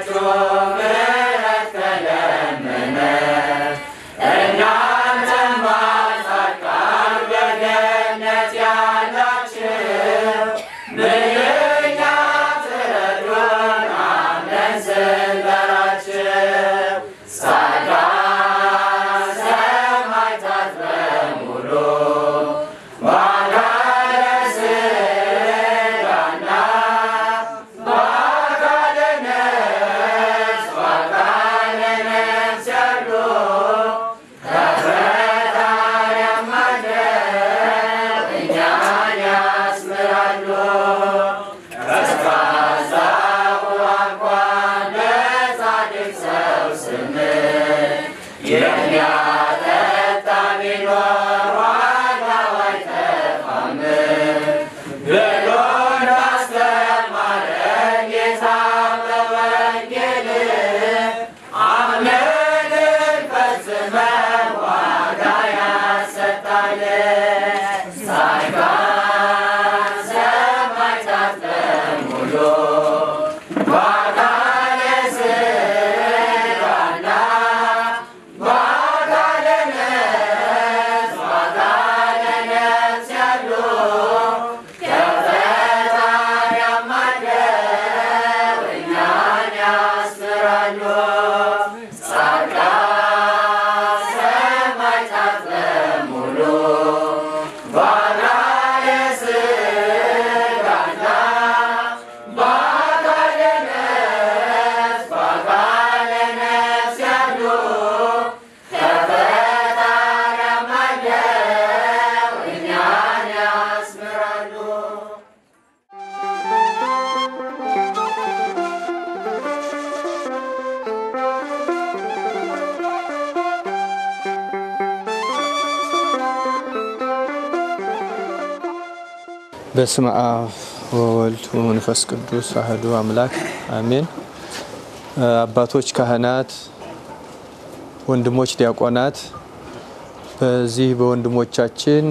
በስመ አብ ወወልድ ወመንፈስ ቅዱስ አህዱ አምላክ አሜን። አባቶች ካህናት፣ ወንድሞች ዲያቆናት በዚህ በወንድሞቻችን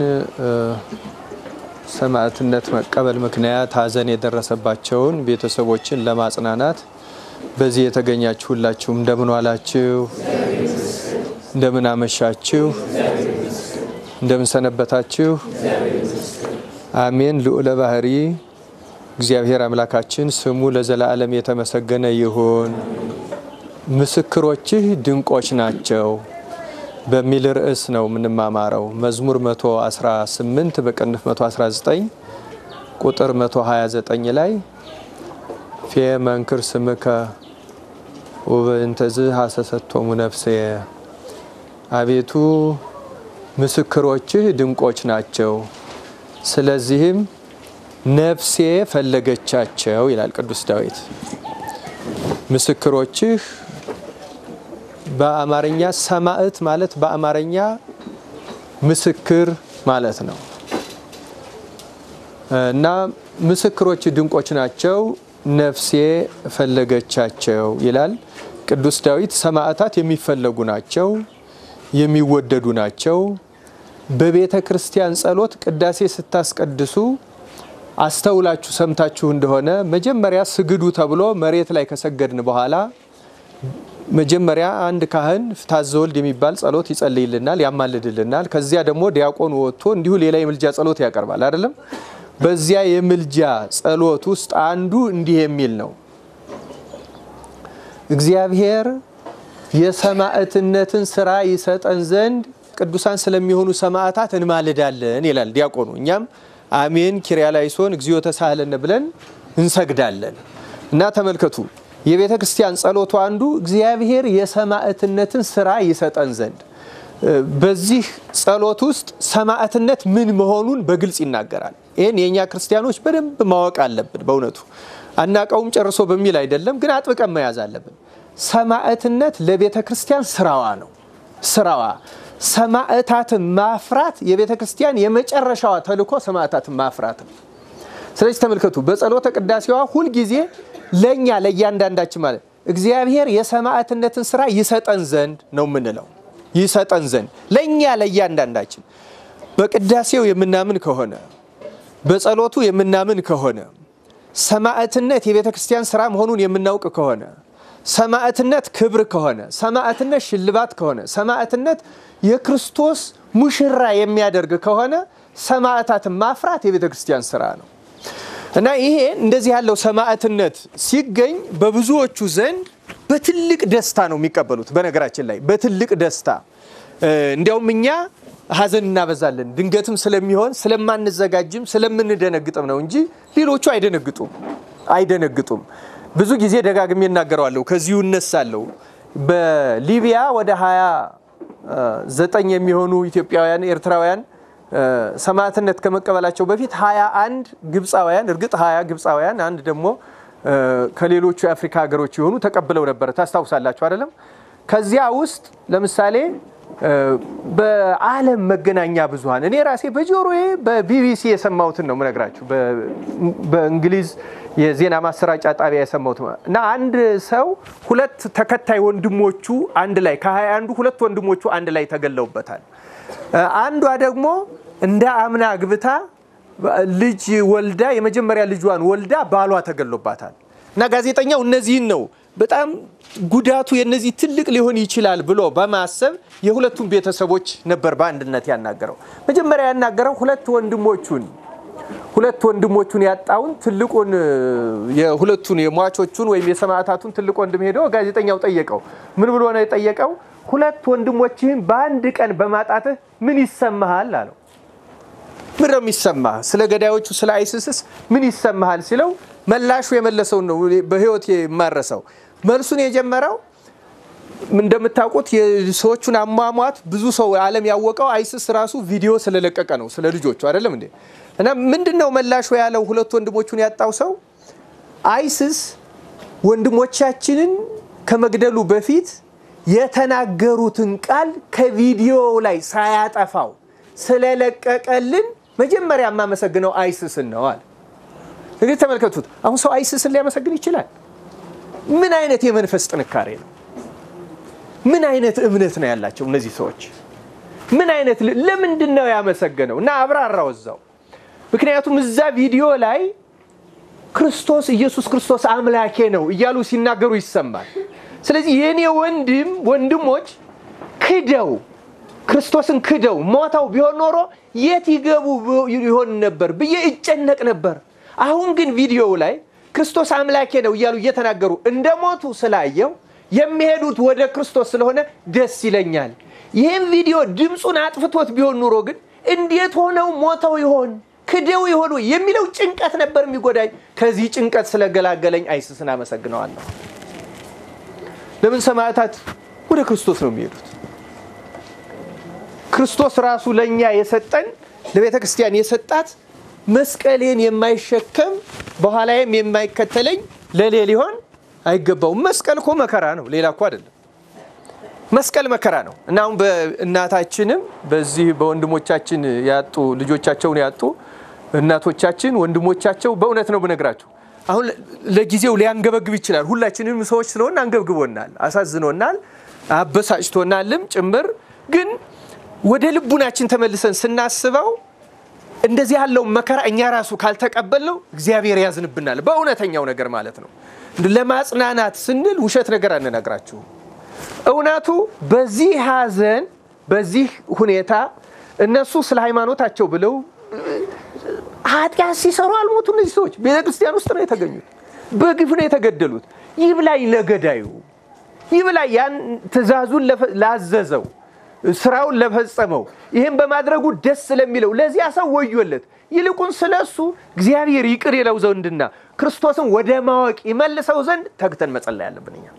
ሰማዕትነት መቀበል ምክንያት ሐዘን የደረሰባቸውን ቤተሰቦችን ለማጽናናት በዚህ የተገኛችሁ ሁላችሁም እንደምን ዋላችሁ? እንደምን አመሻችሁ? እንደምን ሰነበታችሁ? አሜን። ልዑለ ባህሪ እግዚአብሔር አምላካችን ስሙ ለዘላለም የተመሰገነ ይሁን። ምስክሮችህ ድንቆች ናቸው በሚል ርዕስ ነው የምንማማረው። መዝሙር 118 በቅንፍ 119 ቁጥር 129 ላይ ፌ መንክር ስምከ ወበእንተዝ ሀሰሰቶሙ ነፍሴ፣ አቤቱ ምስክሮችህ ድንቆች ናቸው ስለዚህም ነፍሴ ፈለገቻቸው ይላል ቅዱስ ዳዊት። ምስክሮችህ በአማርኛ ሰማዕት ማለት በአማርኛ ምስክር ማለት ነው እና ምስክሮች ድንቆች ናቸው፣ ነፍሴ ፈለገቻቸው ይላል ቅዱስ ዳዊት። ሰማዕታት የሚፈለጉ ናቸው፣ የሚወደዱ ናቸው። በቤተ ክርስቲያን ጸሎት ቅዳሴ ስታስቀድሱ አስተውላችሁ ሰምታችሁ እንደሆነ መጀመሪያ ስግዱ ተብሎ መሬት ላይ ከሰገድን በኋላ መጀመሪያ አንድ ካህን ፍትሐ ወልድ የሚባል ጸሎት ይጸልይልናል፣ ያማልድልናል። ከዚያ ደግሞ ዲያቆን ወጥቶ እንዲሁ ሌላ የምልጃ ጸሎት ያቀርባል አይደለም። በዚያ የምልጃ ጸሎት ውስጥ አንዱ እንዲህ የሚል ነው። እግዚአብሔር የሰማዕትነትን ስራ ይሰጠን ዘንድ ቅዱሳን ስለሚሆኑ ሰማዕታት እንማልዳለን ይላል ዲያቆኑ። እኛም አሜን ኪርያላይሶን እግዚኦ ተሳህለነ ብለን እንሰግዳለን። እና ተመልከቱ የቤተ ክርስቲያን ጸሎቱ አንዱ እግዚአብሔር የሰማዕትነትን ስራ ይሰጠን ዘንድ በዚህ ጸሎት ውስጥ ሰማዕትነት ምን መሆኑን በግልጽ ይናገራል። ይህን የእኛ ክርስቲያኖች በደንብ ማወቅ አለብን። በእውነቱ አናቀውም ጨርሶ በሚል አይደለም፣ ግን አጥብቀን መያዝ አለብን። ሰማዕትነት ለቤተ ክርስቲያን ስራዋ ነው። ስራዋ ሰማዕታትን ማፍራት የቤተ ክርስቲያን የመጨረሻዋ ተልእኮ ሰማዕታትን ማፍራት ነው። ስለዚህ ተመልከቱ በጸሎተ ቅዳሴዋ ሁልጊዜ ለእኛ ለእያንዳንዳችን ማለት እግዚአብሔር የሰማዕትነትን ስራ ይሰጠን ዘንድ ነው የምንለው። ይሰጠን ዘንድ ለእኛ ለእያንዳንዳችን በቅዳሴው የምናምን ከሆነ በጸሎቱ የምናምን ከሆነ ሰማዕትነት የቤተ ክርስቲያን ስራ መሆኑን የምናውቅ ከሆነ ሰማዕትነት ክብር ከሆነ ሰማዕትነት ሽልማት ከሆነ ሰማዕትነት የክርስቶስ ሙሽራ የሚያደርግ ከሆነ ሰማዕታትን ማፍራት የቤተ ክርስቲያን ስራ ነው እና ይሄ እንደዚህ ያለው ሰማዕትነት ሲገኝ በብዙዎቹ ዘንድ በትልቅ ደስታ ነው የሚቀበሉት። በነገራችን ላይ በትልቅ ደስታ እንዲያውም እኛ ሐዘን እናበዛለን። ድንገትም ስለሚሆን ስለማንዘጋጅም ስለምንደነግጥም ነው እንጂ ሌሎቹ አይደነግጡም አይደነግጡም። ብዙ ጊዜ ደጋግሜ እናገረዋለሁ፣ ከዚሁ እነሳለሁ። በሊቢያ ወደ ሀያ ዘጠኝ የሚሆኑ ኢትዮጵያውያን ኤርትራውያን ሰማዕትነት ከመቀበላቸው በፊት ሀያ አንድ ግብፃውያን እርግጥ ሀያ ግብፃውያን አንድ ደግሞ ከሌሎቹ የአፍሪካ ሀገሮች የሆኑ ተቀብለው ነበረ። ታስታውሳላችሁ አይደለም? ከዚያ ውስጥ ለምሳሌ በዓለም መገናኛ ብዙኃን እኔ ራሴ በጆሮዬ በቢቢሲ የሰማሁትን ነው ምነግራችሁ፣ በእንግሊዝ የዜና ማሰራጫ ጣቢያ የሰማሁት እና አንድ ሰው ሁለት ተከታይ ወንድሞቹ አንድ ላይ ከሀያ አንዱ ሁለት ወንድሞቹ አንድ ላይ ተገለውበታል። አንዷ ደግሞ እንደ አምና አግብታ ልጅ ወልዳ የመጀመሪያ ልጇን ወልዳ ባሏ ተገሎባታል። እና ጋዜጠኛው እነዚህን ነው በጣም ጉዳቱ የነዚህ ትልቅ ሊሆን ይችላል ብሎ በማሰብ የሁለቱም ቤተሰቦች ነበር በአንድነት ያናገረው። መጀመሪያ ያናገረው ሁለት ወንድሞቹን ሁለት ወንድሞቹን ያጣውን ትልቁን የሁለቱን የሟቾቹን ወይም የሰማዕታቱን ትልቅ ወንድም ሄዶ ጋዜጠኛው ጠየቀው። ምን ብሎ ነው የጠየቀው? ሁለት ወንድሞችህን በአንድ ቀን በማጣትህ ምን ይሰማሃል አለው። ምን ነው የሚሰማህ? ስለ ገዳዮቹ ስለ አይሲስስ ምን ይሰማሃል ሲለው መላሹ የመለሰውን ነው በህይወት የማረሰው። መልሱን የጀመረው እንደምታውቁት የሰዎቹን አሟሟት ብዙ ሰው ዓለም ያወቀው አይሲስ ራሱ ቪዲዮ ስለለቀቀ ነው፣ ስለ ልጆቹ አይደለም እንዴ? እና ምንድን ነው መላሹ ያለው ሁለት ወንድሞቹን ያጣው ሰው አይሲስ ወንድሞቻችንን ከመግደሉ በፊት የተናገሩትን ቃል ከቪዲዮ ላይ ሳያጠፋው ስለለቀቀልን መጀመሪያ የማመሰግነው አይሲስን ነው አለ። እንግዲህ ተመልከቱት። አሁን ሰው አይሲስን ሊያመሰግን ይችላል? ምን አይነት የመንፈስ ጥንካሬ ነው? ምን አይነት እምነት ነው ያላቸው እነዚህ ሰዎች? ምን አይነት ለምንድን ነው ያመሰገነው? እና አብራራው እዛው። ምክንያቱም እዛ ቪዲዮ ላይ ክርስቶስ ኢየሱስ ክርስቶስ አምላኬ ነው እያሉ ሲናገሩ ይሰማል። ስለዚህ የእኔ ወንድም ወንድሞች ክደው ክርስቶስን ክደው ሞተው ቢሆን ኖሮ የት ይገቡ ይሆን ነበር ብዬ እጨነቅ ነበር። አሁን ግን ቪዲዮው ላይ ክርስቶስ አምላኬ ነው እያሉ እየተናገሩ እንደ ሞቱ ስላየው የሚሄዱት ወደ ክርስቶስ ስለሆነ ደስ ይለኛል። ይህም ቪዲዮ ድምፁን አጥፍቶት ቢሆን ኑሮ ግን እንዴት ሆነው ሞተው ይሆን ክደው ይሆኑ የሚለው ጭንቀት ነበር የሚጎዳኝ። ከዚህ ጭንቀት ስለገላገለኝ አይሲስን አመሰግነዋለሁ። ለምን ሰማዕታት ወደ ክርስቶስ ነው የሚሄዱት? ክርስቶስ ራሱ ለእኛ የሰጠን ለቤተ ክርስቲያን የሰጣት መስቀሌን የማይሸከም በኋላዬም የማይከተለኝ ለሌ ሊሆን አይገባውም። መስቀል እኮ መከራ ነው፣ ሌላ እኮ አይደለም። መስቀል መከራ ነው እና አሁን በእናታችንም በዚህ በወንድሞቻችን ያጡ ልጆቻቸውን ያጡ እናቶቻችን ወንድሞቻቸው በእውነት ነው ብነግራችሁ አሁን ለጊዜው ሊያንገበግብ ይችላል። ሁላችንም ሰዎች ስለሆን አንገብግቦናል፣ አሳዝኖናል፣ አበሳጭቶናልም ጭምር ግን ወደ ልቡናችን ተመልሰን ስናስበው እንደዚህ ያለው መከራ እኛ ራሱ ካልተቀበልነው እግዚአብሔር ያዝንብናል። በእውነተኛው ነገር ማለት ነው። ለማጽናናት ስንል ውሸት ነገር አንነግራችሁም። እውነቱ በዚህ ሐዘን በዚህ ሁኔታ እነሱ ስለ ሃይማኖታቸው ብለው ኃጢአት ሲሰሩ አልሞቱ። እነዚህ ሰዎች ቤተ ክርስቲያን ውስጥ ነው የተገኙት። በግፍ ነው የተገደሉት። ይብላኝ ለገዳዩ፣ ይብላኝ ያን ትእዛዙን ላዘዘው ስራውን ለፈጸመው ይህም በማድረጉ ደስ ስለሚለው ለዚያ ሰው ወዮለት። ይልቁን ስለ እሱ እግዚአብሔር ይቅር ይለው ዘንድና ክርስቶስን ወደ ማወቅ ይመልሰው ዘንድ ተግተን መጸለይ ያለብን እኛ።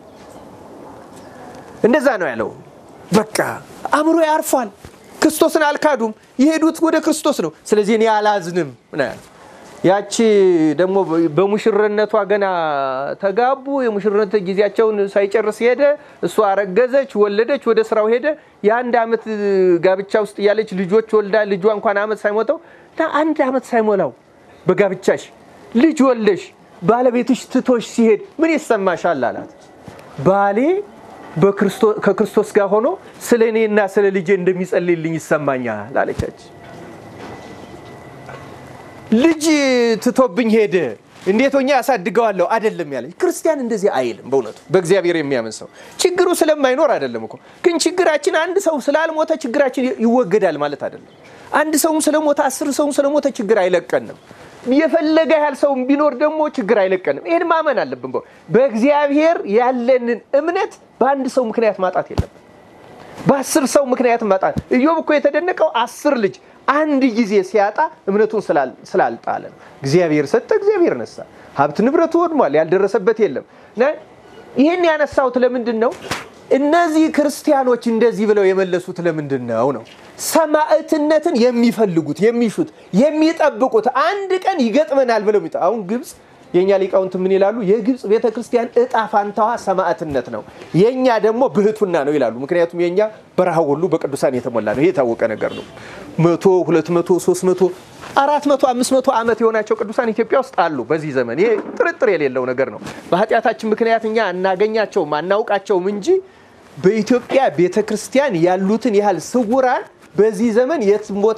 እንደዛ ነው ያለው። በቃ አእምሮ ያርፏል። ክርስቶስን አልካዱም። የሄዱት ወደ ክርስቶስ ነው። ስለዚህ እኔ አላዝንም ነው ያለው። ያቺ ደግሞ በሙሽርነቷ ገና ተጋቡ። የሙሽርነት ጊዜያቸውን ሳይጨርስ ሄደ። እሷ አረገዘች፣ ወለደች፣ ወደ ስራው ሄደ። የአንድ ዓመት ጋብቻ ውስጥ እያለች ልጆች ወልዳ ልጇ እንኳን ዓመት ሳይሞተው አንድ ዓመት ሳይሞላው በጋብቻሽ ልጅ ወልደሽ ባለቤትሽ ትቶሽ ሲሄድ ምን ይሰማሻል አላት። ባሌ ከክርስቶስ ጋር ሆኖ ስለ እኔና ስለ ልጄ እንደሚጸልይልኝ ይሰማኛል አለቻች። ልጅ ትቶብኝ ሄደ፣ እንዴት ሆኜ ያሳድገዋለሁ አይደለም ያለ ክርስቲያን እንደዚህ አይልም። በእውነቱ በእግዚአብሔር የሚያምን ሰው ችግሩ ስለማይኖር አይደለም እኮ ግን ችግራችን አንድ ሰው ስላልሞተ ችግራችን ይወገዳል ማለት አይደለም። አንድ ሰውም ስለሞተ አስር ሰውም ስለሞተ ችግር አይለቀንም። የፈለገ ያህል ሰውም ቢኖር ደግሞ ችግር አይለቀንም። ይህን ማመን አለብን። በእግዚአብሔር ያለንን እምነት በአንድ ሰው ምክንያት ማጣት የለብን። በአስር ሰው ምክንያት ማጣት ኢዮብ እኮ የተደነቀው አስር ልጅ አንድ ጊዜ ሲያጣ እምነቱን ስላልጣለ ነው። እግዚአብሔር ሰጠ፣ እግዚአብሔር ነሳ። ሀብት ንብረቱ ወድሟል፣ ያልደረሰበት የለም። ይህን ያነሳሁት ለምንድን ነው? እነዚህ ክርስቲያኖች እንደዚህ ብለው የመለሱት ለምንድን ነው ነው ሰማዕትነትን የሚፈልጉት የሚሹት የሚጠብቁት አንድ ቀን ይገጥመናል ብለው አሁን ግብፅ የእኛ ሊቃውንት ምን ይላሉ? የግብፅ ቤተ ክርስቲያን እጣ ፋንታዋ ሰማዕትነት ነው፣ የእኛ ደግሞ ብህቱና ነው ይላሉ። ምክንያቱም የእኛ በረሃ ሁሉ በቅዱሳን የተሞላ ነው። ይሄ የታወቀ ነገር ነው። መቶ ሁለት መቶ ሶስት መቶ አራት መቶ አምስት መቶ ዓመት የሆናቸው ቅዱሳን ኢትዮጵያ ውስጥ አሉ በዚህ ዘመን። ይሄ ጥርጥር የሌለው ነገር ነው። በኃጢአታችን ምክንያት እኛ አናገኛቸውም አናውቃቸውም እንጂ በኢትዮጵያ ቤተ ክርስቲያን ያሉትን ያህል ስውራን በዚህ ዘመን የትም ቦታ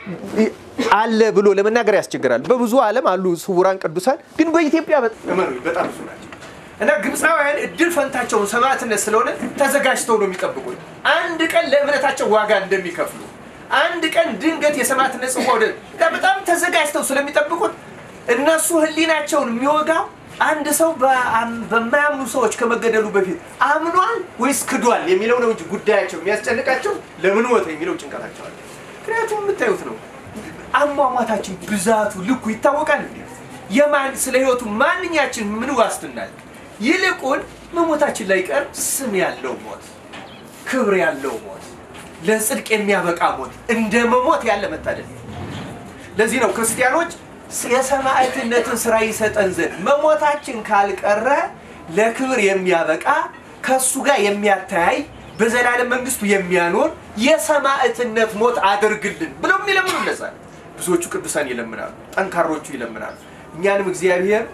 አለ ብሎ ለመናገር ያስቸግራል። በብዙ ዓለም አሉ ስውራን ቅዱሳን፣ ግን በኢትዮጵያ በጣም ብዙ ናቸው እና ግብፃውያን እድል ፈንታቸውን ሰማዕትነት ስለሆነ ተዘጋጅተው ነው የሚጠብቁት። አንድ ቀን ለእምነታቸው ዋጋ እንደሚከፍሉ አንድ ቀን ድንገት የሰማዕትነት ጽዋ ወደ በጣም ተዘጋጅተው ስለሚጠብቁት እነሱ ሕሊናቸውን የሚወጋው አንድ ሰው በማያምኑ ሰዎች ከመገደሉ በፊት አምኗል ወይስ ክዷል የሚለው ነው እንጂ ጉዳያቸው የሚያስጨንቃቸው ለምን ሞተ የሚለው ጭንቀታቸው አለ። ምክንያቱም የምታዩት ነው አሟሟታችን ብዛቱ ልኩ ይታወቃል። የማን ስለ ህይወቱ ማንኛችን ምን ዋስትናል? ይልቁን መሞታችን ላይ ቀር ስም ያለው ሞት፣ ክብር ያለው ሞት፣ ለጽድቅ የሚያበቃ ሞት እንደ መሞት ያለ መታደል። ለዚህ ነው ክርስቲያኖች የሰማዕትነትን ስራ ይሰጠን ዘንድ መሞታችን ካልቀረ ለክብር የሚያበቃ ከእሱ ጋር የሚያተያይ በዘላለም መንግስቱ የሚያኖር የሰማዕትነት ሞት አድርግልን ብለው የሚለምኑ እነዛ ብዙዎቹ ቅዱሳን ይለምናሉ፣ ጠንካሮቹ ይለምናሉ። እኛንም እግዚአብሔር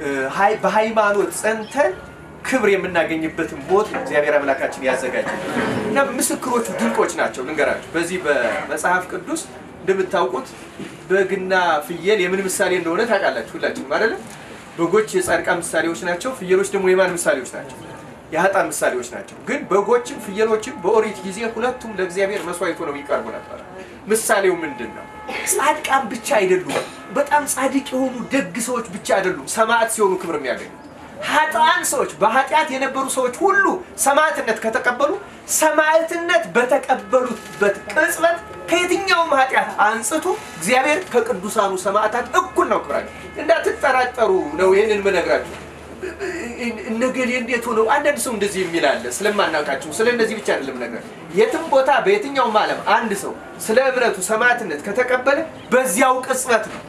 በሃይማኖት ጸንተን ክብር የምናገኝበትን ሞት እግዚአብሔር አምላካችን ያዘጋጅልን እና ምስክሮቹ ድንቆች ናቸው። ልንገራችሁ፣ በዚህ በመጽሐፍ ቅዱስ እንደምታውቁት በግና ፍየል የምን ምሳሌ እንደሆነ ታውቃላችሁ ሁላችሁም አይደለ? በጎች የጻድቃን ምሳሌዎች ናቸው። ፍየሎች ደግሞ የማን ምሳሌዎች ናቸው? የሀጣን ምሳሌዎች ናቸው። ግን በጎችም ፍየሎችም በኦሪት ጊዜ ሁለቱም ለእግዚአብሔር መስዋዕት ሆነው ይቀርቡ ነበር። ምሳሌው ምንድን ነው? ጻድቃን ብቻ አይደሉም። በጣም ጻድቅ የሆኑ ደግ ሰዎች ብቻ አይደሉም ሰማዕት ሲሆኑ ክብር የሚያገኙ ሀጣን ሰዎች በኃጢአት የነበሩ ሰዎች ሁሉ ሰማዕትነት ከተቀበሉ ሰማዕትነት በተቀበሉበት ቅጽበት ከየትኛውም ኃጢአት አንጽቶ እግዚአብሔር ከቅዱሳኑ ሰማዕታት እኩል ነው ክብራቸው። እንዳትጠራጠሩ ነው ይህንን ምነግራችሁ። እነገሌ እንዴት ሆነው አንዳንድ ሰው እንደዚህ የሚል አለ። ስለማናውቃቸው ስለ እነዚህ ብቻ አይደለም ነገር የትም ቦታ በየትኛውም ዓለም አንድ ሰው ስለ እምነቱ ሰማዕትነት ከተቀበለ በዚያው ቅጽበት ነው።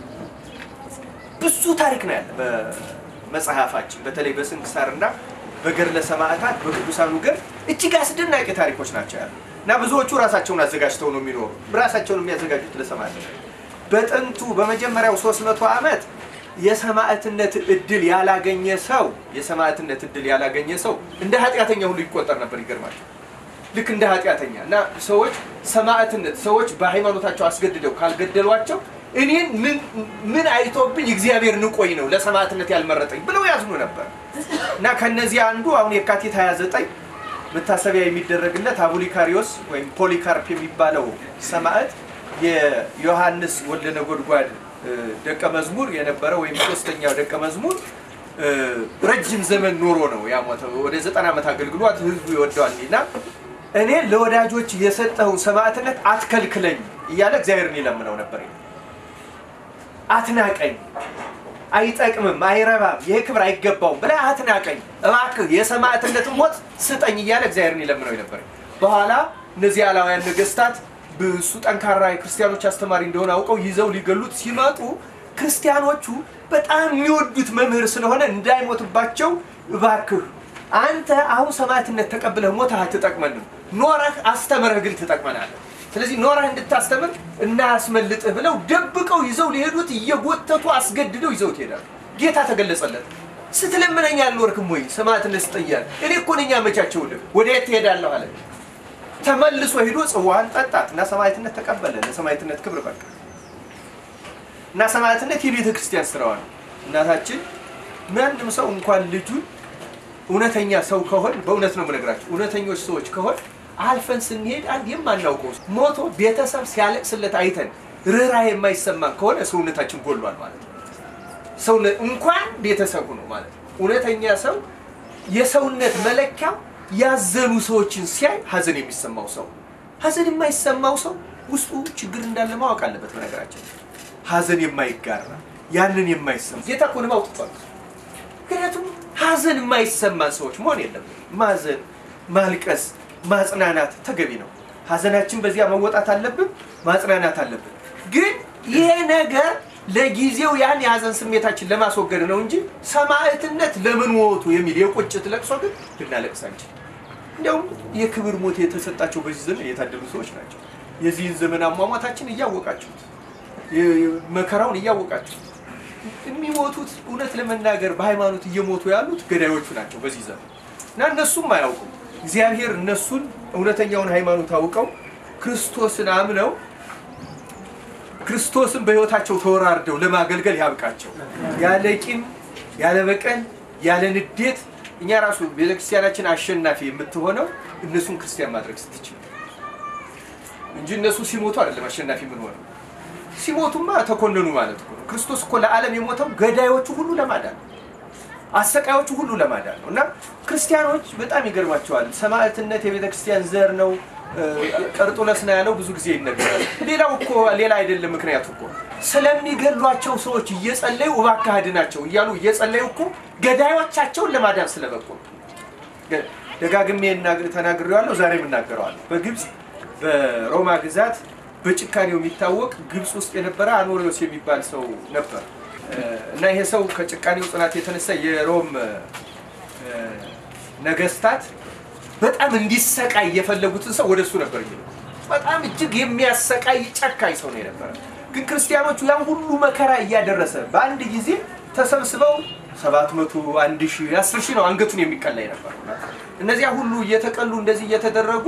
ብዙ ታሪክ ነው ያለ በመጽሐፋችን በተለይ በስንክሳርና በገድለ ሰማዕታት በቅዱሳኑ ገድል እጅግ አስደናቂ ታሪኮች ናቸው ያሉ እና ብዙዎቹ ራሳቸውን አዘጋጅተው ነው የሚኖሩ ራሳቸውን የሚያዘጋጁት ለሰማዕትነት በጥንቱ በመጀመሪያው ሶስት መቶ ዓመት የሰማዕትነት እድል ያላገኘ ሰው የሰማዕትነት እድል ያላገኘ ሰው እንደ ኃጢአተኛ ሁሉ ይቆጠር ነበር። ይገርማቸው ልክ እንደ ኃጢአተኛ እና ሰዎች ሰማዕትነት ሰዎች በሃይማኖታቸው አስገድደው ካልገደሏቸው እኔን ምን አይቶብኝ እግዚአብሔር ንቆኝ ነው ለሰማዕትነት ያልመረጠኝ ብለው ያዝኑ ነበር እና ከነዚህ አንዱ አሁን የካቲት 29 መታሰቢያ የሚደረግለት አቡሊካሪዮስ ወይም ፖሊካርፕ የሚባለው ሰማዕት የዮሐንስ ወልደ ነጎድጓድ ደቀ መዝሙር የነበረ ወይም ሶስተኛው ደቀ መዝሙር ረጅም ዘመን ኖሮ ነው ያሞተው። ወደ ዘጠና ዓመት አገልግሏት ህዝቡ ይወደዋል እና እኔ ለወዳጆች የሰጠውን ሰማዕትነት አትከልክለኝ እያለ እግዚአብሔርን ይለምነው ነበር። አትናቀኝ፣ አይጠቅምም፣ አይረባም፣ ይህ ክብር አይገባውም ብለህ አትናቀኝ፣ እባክህ የሰማዕትነትን ሞት ስጠኝ እያለ እግዚአብሔርን ይለምነው ነበር። በኋላ እነዚህ አላውያን ነገስታት እሱ ጠንካራ የክርስቲያኖች አስተማሪ እንደሆነ አውቀው ይዘው ሊገሉት ሲመጡ ክርስቲያኖቹ በጣም የሚወዱት መምህር ስለሆነ እንዳይሞትባቸው እባክህ አንተ አሁን ሰማዕትነት ተቀብለህ ሞተህ አትጠቅመንም፣ ኖረህ አስተምረህ ግን ትጠቅመናለህ። ስለዚህ ኖረህ እንድታስተምር እናያስመልጥህ ብለው ደብቀው ይዘው ሊሄዱት እየጎተቱ አስገድደው ይዘውት ይሄዳሉ። ጌታ ተገለጸለት። ስትለምነኝ አልኖርክም ወይ ሰማዕትነት ስጠያል? እኔ እኮ ነኝ ያመቻቸውልህ። ወደ የት ትሄዳለሁ አለ። ተመልሶ ሄዶ ጽዋን ጠጣት እና ሰማዕትነት ተቀበለ። ለሰማዕትነት ክብር በቃ እና ሰማዕትነት የቤተ ክርስቲያን ስራዋ ነው። እናታችን ማንም ሰው እንኳን ልጁን እውነተኛ ሰው ከሆን በእውነት ነው የምነግራቸው እውነተኞች ሰዎች ከሆን አልፈን ስንሄድ አንድ የማናውቀው ሞቶ ቤተሰብ ሲያለቅስለት አይተን ርኅራኄ የማይሰማን ከሆነ ሰውነታችን ጎሏል ማለት ነው። ሰው እንኳን ቤተሰቡ ነው ማለት ነው። እውነተኛ ሰው የሰውነት መለኪያው ያዘኑ ሰዎችን ሲያይ ሀዘን የሚሰማው ሰው። ሀዘን የማይሰማው ሰው ውስጡ ችግር እንዳለ ማወቅ አለበት። በነገራችን ሀዘን የማይጋራ ያንን የማይሰማ ጌታ እኮ ነው አውጥቷል። ምክንያቱም ሀዘን የማይሰማን ሰዎች መሆን የለም። ማዘን፣ ማልቀስ፣ ማጽናናት ተገቢ ነው። ሀዘናችን በዚያ መወጣት አለብን፣ ማጽናናት አለብን። ግን ይሄ ነገር ለጊዜው ያን የሀዘን ስሜታችን ለማስወገድ ነው እንጂ ሰማዕትነት ለምን ሞቱ የሚል የቁጭት ለቅሶ ግን ልናለቅስ አንችል። እንዲያውም የክብር ሞት የተሰጣቸው በዚህ ዘመን የታደሉ ሰዎች ናቸው። የዚህን ዘመን አሟሟታችን እያወቃችሁት፣ መከራውን እያወቃችሁት የሚሞቱት እውነት ለመናገር በሃይማኖት እየሞቱ ያሉት ገዳዮቹ ናቸው በዚህ ዘመን እና እነሱም አያውቁም። እግዚአብሔር እነሱን እውነተኛውን ሃይማኖት አውቀው ክርስቶስን አምነው ክርስቶስን በሕይወታቸው ተወራርደው ለማገልገል ያብቃቸው። ያለ ቂም፣ ያለ በቀል፣ ያለ ንዴት እኛ ራሱ ቤተክርስቲያናችን አሸናፊ የምትሆነው እነሱን ክርስቲያን ማድረግ ስትችል እንጂ እነሱ ሲሞቱ አይደለም አሸናፊ የምንሆነው። ሲሞቱማ ተኮነኑ ማለት እኮ ነው። ክርስቶስ እኮ ለዓለም የሞተው ገዳዮቹ ሁሉ ለማዳን ነው። አሰቃዮቹ ሁሉ ለማዳን ነው። እና ክርስቲያኖች በጣም ይገርማቸዋል። ሰማዕትነት የቤተ ክርስቲያን ዘር ነው። ቀርጡለስ ነው ያለው ብዙ ጊዜ ይነገራል። ሌላው እኮ ሌላ አይደለም። ምክንያቱ እኮ ስለሚገሏቸው ሰዎች እየጸለዩ እባክህ አድናቸው እያሉ እየጸለዩ እኮ ገዳዮቻቸውን ለማዳን ስለበቁ ነው። ደጋግሜ ተናግሬዋለሁ፣ ዛሬም እናገረዋለሁ። በግብፅ በሮማ ግዛት በጭካኔው የሚታወቅ ግብፅ ውስጥ የነበረ አኖሪዎስ የሚባል ሰው ነበር እና ይሄ ሰው ከጭካኔው ጽናት የተነሳ የሮም ነገስታት በጣም እንዲሰቃይ የፈለጉትን ሰው ወደ እሱ ነበር የሚለው። በጣም እጅግ የሚያሰቃይ ጨካኝ ሰው ነው የነበረ። ግን ክርስቲያኖቹ ያን ሁሉ መከራ እያደረሰ በአንድ ጊዜ ተሰብስበው ሰባት መቶ አንድ ሺህ አስር ሺህ ነው አንገቱን የሚቀላ የነበረው። እነዚያ ሁሉ እየተቀሉ እንደዚህ እየተደረጉ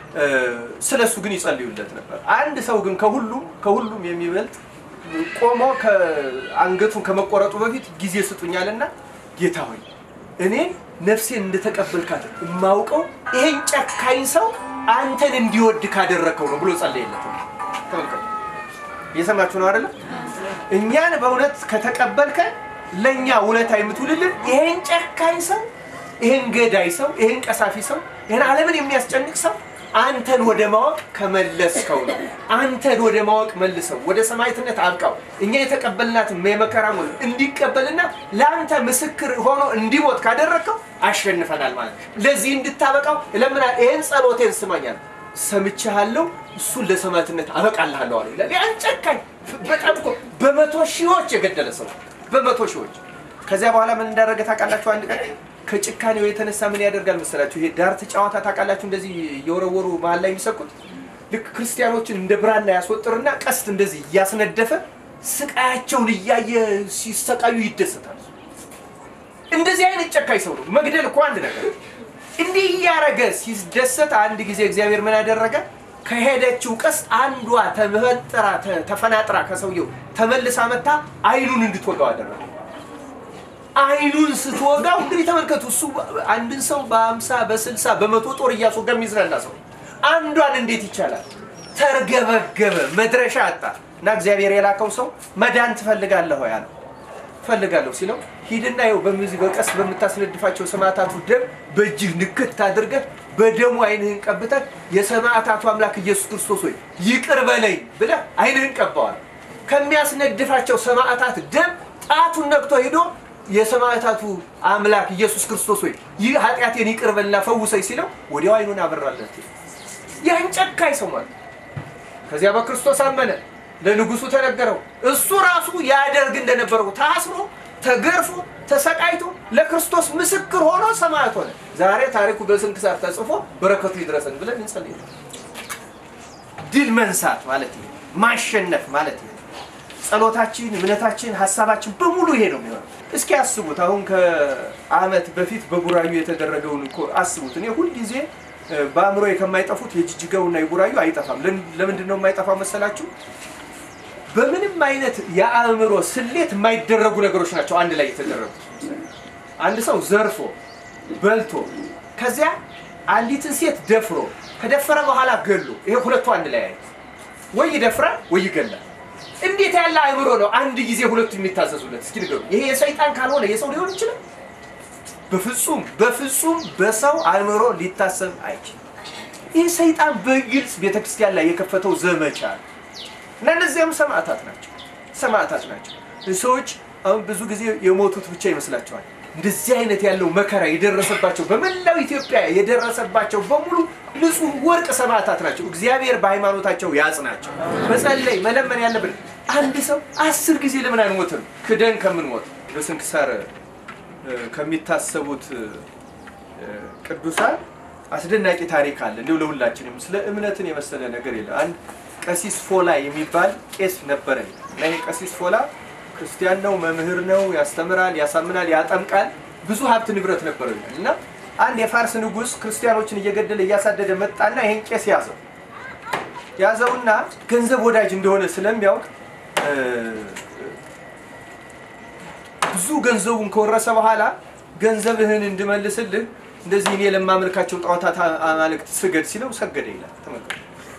ስለ እሱ ግን ይጸልዩለት ነበር። አንድ ሰው ግን ከሁሉም ከሁሉም የሚበልጥ ቆሞ አንገቱን ከመቆረጡ በፊት ጊዜ ስጡኛልና ጌታ ሆይ እኔ ነፍሴን እንደተቀበልካት የማውቀው ይሄን ጨካኝ ሰው አንተን እንዲወድ ካደረከው ነው ብሎ ጸለየለት። ተመልከቱ፣ እየሰማችሁ ነው አይደለም? እኛን በእውነት ከተቀበልከን ለእኛ ውለታ የምትውልልን ይሄን ጨካኝ ሰው፣ ይሄን ገዳይ ሰው፣ ይሄን ቀሳፊ ሰው፣ ይሄን ዓለምን የሚያስጨንቅ ሰው አንተን ወደ ማወቅ ከመለስከው ነው። አንተን ወደ ማወቅ መልሰው፣ ወደ ሰማዕትነት አብቃው። እኛ የተቀበልናት የመከራ ሞት እንዲቀበልና ለአንተ ምስክር ሆኖ እንዲሞት ካደረግከው አሸንፈናል ማለት ነው። ለዚህ እንድታበቃው ለምና ይህን ጸሎቴን ስማኛል ሰምቻለሁ፣ እሱን ለሰማዕትነት አበቃልሃለሁ አለ ይላል። ያን ጨካኝ በጣም እኮ በመቶ ሺዎች የገደለ ሰው በመቶ ሺዎች። ከዚያ በኋላ ምን እንዳደረገ ታውቃላችሁ? አንድ ቀን ከጭካኔው የተነሳ ምን ያደርጋል መሰላችሁ? ይሄ ዳርት ጨዋታ ታውቃላችሁ? እንደዚህ እየወረወሩ መሀል ላይ የሚሰኩት ልክ ክርስቲያኖችን እንደ ብራና ያስወጥርና ቀስት እንደዚህ እያስነደፈ ስቃያቸውን እያየ ሲሰቃዩ ይደሰታል። እንደዚህ አይነት ጨካኝ ሰው ነው። መግደል እኮ አንድ ነገር፣ እንዲህ እያረገ ሲደሰት አንድ ጊዜ እግዚአብሔር ምን ያደረገ? ከሄደችው ቀስት አንዷ ተመጠራ ተፈናጥራ ከሰውየው ተመልሳ መታ አይኑን እንድትወጋው አደረገ። አይኑን ስትወጋው እንግዲህ ተመልከቱ። እሱ አንድን ሰው በአምሳ በስልሳ በመቶ ጦር እያስወጋ የሚዝናና ሰው አንዷን እንዴት ይቻላል? ተርገበገበ፣ መድረሻ አጣ እና እግዚአብሔር የላከው ሰው መዳን ትፈልጋለህ ወይ አለው። እፈልጋለሁ ሲለው ሂድና ይኸው በዚህ በቀስት በምታስነድፋቸው ሰማዕታቱ ደም በእጅህ ንክት አድርገህ በደሙ አይንህን ቀብተህ የሰማዕታቱ አምላክ ኢየሱስ ክርስቶስ ሆይ ይቅር በለኝ ብለህ አይንህን ቀባዋል። ከሚያስነድፋቸው ሰማዕታት ደም ጣቱን ነክቶ ሂዶ የሰማዕታቱ አምላክ ኢየሱስ ክርስቶስ ሆይ ይህ ኃጢአቴን ይቅር በልና ፈውሰኝ ሲለው ወዲያው አይኑን አበራለት። ያን ጨካኝ ሰው ማለት ከዚያ በክርስቶስ አመነ። ለንጉሱ ተነገረው። እሱ ራሱ ያደርግ እንደነበረው ታስሮ ተገርፎ ተሰቃይቶ ለክርስቶስ ምስክር ሆኖ ሰማዕት ሆነ። ዛሬ ታሪኩ በስንክሳር ተጽፎ በረከቱ ይድረሰን ብለን እንጸልይ። ድል መንሳት ማለት ይሄ ማሸነፍ ማለት ይሄ ጸሎታችን፣ እምነታችን፣ ሀሳባችን በሙሉ ይሄ ነው የሚሆነው። እስኪ አስቡት። አሁን ከዓመት በፊት በቡራዩ የተደረገውን እኮ አስቡት። እኔ ሁልጊዜ በአእምሮ ከማይጠፉት የጅጅጋውና የቡራዩ አይጠፋም። ለምንድን ነው የማይጠፋው መሰላችሁ? በምንም አይነት የአእምሮ ስሌት የማይደረጉ ነገሮች ናቸው አንድ ላይ የተደረጉ። አንድ ሰው ዘርፎ በልቶ ከዚያ አንዲትን ሴት ደፍሮ ከደፈረ በኋላ ገሎ፣ ይሄ ሁለቱ አንድ ላይ አይ ወይ ይደፍራል ወይ ይገላል። እንዴት ያለ አእምሮ ነው አንድ ጊዜ ሁለቱ የሚታዘዙለት? እስኪ ንገሩ። ይሄ የሰይጣን ካልሆነ የሰው ሊሆን ይችላል? በፍጹም በፍጹም በሰው አእምሮ ሊታሰብ አይችልም። ይህ ሰይጣን በግልጽ ቤተክርስቲያን ላይ የከፈተው ዘመቻ ነው እና እነዚያም ሰማዕታት ናቸው። ሰማዕታት ናቸው። ሰዎች አሁን ብዙ ጊዜ የሞቱት ብቻ ይመስላቸዋል። እንደዚህ አይነት ያለው መከራ የደረሰባቸው በመላው ኢትዮጵያ የደረሰባቸው በሙሉ ንጹህ ወርቅ ሰማዕታት ናቸው። እግዚአብሔር በሃይማኖታቸው ያጽናቸው። መጸለይ መለመን ያለብን አንድ ሰው አስር ጊዜ ለምን አንሞትም? ክደን ከምንሞት በስንክሳር ከሚታሰቡት ቅዱሳን አስደናቂ ታሪክ አለ። እንዲሁ ለሁላችንም ስለ እምነትን የመሰለ ነገር የለም። አንድ ቀሲስ ፎላ የሚባል ቄስ ነበረኝ እና ይሄ ቀሲስ ፎላ ክርስቲያን ነው፣ መምህር ነው፣ ያስተምራል፣ ያሳምናል፣ ያጠምቃል። ብዙ ሀብት ንብረት ነበረው ይላል እና አንድ የፋርስ ንጉሥ ክርስቲያኖችን እየገደለ እያሳደደ መጣና ይሄን ቄስ ያዘው ያዘውና ገንዘብ ወዳጅ እንደሆነ ስለሚያውቅ ብዙ ገንዘቡን ከወረሰ በኋላ ገንዘብህን እንድመልስልህ እንደዚህ እኔ ለማመልካቸው ጣዖታት አማልክት ስገድ ሲለው ሰገደ ይላል። ተመልከቱ።